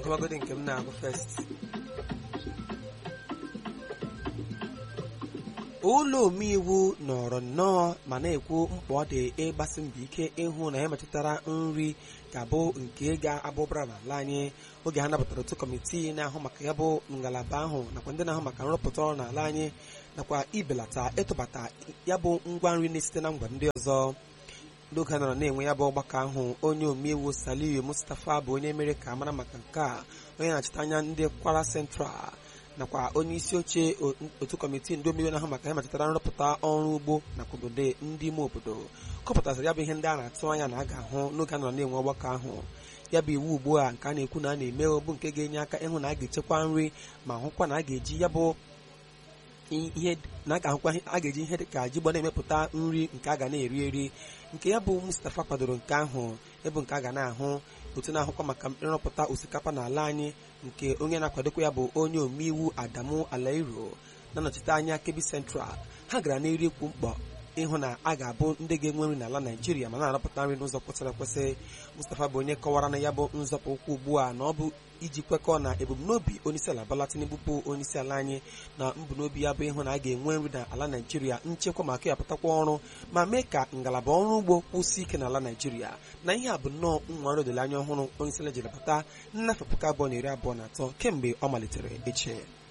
ngwagodi nke m na-agụ fest ụlọ omeiwu nọrọ nnọọ ma na-ekwu mkpa ọ dị ịgbasi mbọ ike ịhụ na ya metụtara nri ga-abụ nke ga-abụbara n'ala anyị oge ha napụtara otu kọmitii na-ahụ maka ya bụ ngalaba ahụ nakwa ndị na-ahụ maka nrụpụta ọrụ n'ala anyị nakwa ibelata ịtụbata ya bụ ngwa nri na-esite na ngwa ndị ọzọ n'oge a nọrọ na-enwe ya bụ ọgbakọ ahụ onye omeiwu Saliu Mustapha bụ onye mere ka mara maka nke a onye na-achịta anya ndị Kwara Central nakwa onye isi oche otu kọmitii ndị omeiwu na-ahụ maka ya metụtara nrụpụta ọrụ ugbo nakwa obodo ndị ime obodo kọpụtaziri ya bụ ihe ndị a na-atụ anya na a ga-ahụ n'oge a nọrọ na-enwe ọgbakọ ahụ ya bụ iwu ugbu a nke a na-ekwu na a na-eme bụ nke ga-enye aka ịhụ na a ga-echekwa nri ma hụkwa na a ga-eji ya bụ ihe na a ga-ahụkwa a ga-eji ihe dị ka ji gbọ na-emepụta nri nke a ga na-eri eri nke ya bụ Mustapha kwadoro nke ahụ ịbụ nke a ga na-ahụ otu na-ahụkwa maka nrụpụta osikapa n'ala anyị nke onye na-akwadokwa ya bụ onye omeiwu Adamu Alairo na-anọchite anya Kebbi Central ha gara n'eri ikwu mkpọ ịhụ na a ga-abụ ndị ga-enwe nri n'ala Naijiria ma na-arụpụta nri n'ụzọ kwesịrị ekwesị Mustapha bụ onye kọwara na ya bụ nzọpụ ụkwụ ugbu a na ọ bụ iji kwekọọ na ebumnobi onyeisiala Bola Tinubu bụ onyeisiala anyị na mbunobi ya bụ ịhụ na a ga-enwe nri n'ala Naijiria nchekwa maka ya pụtakwa ọrụ ma mee ka ngalaba ọrụ ugbo kwụsị ike n'ala Naijiria na ihe a bụ nnọọ nwa olileanya ọhụrụ onyeisiala jiri bata nnafọ puku abụọ na iri abụọ na atọ kemgbe ọ malitere eche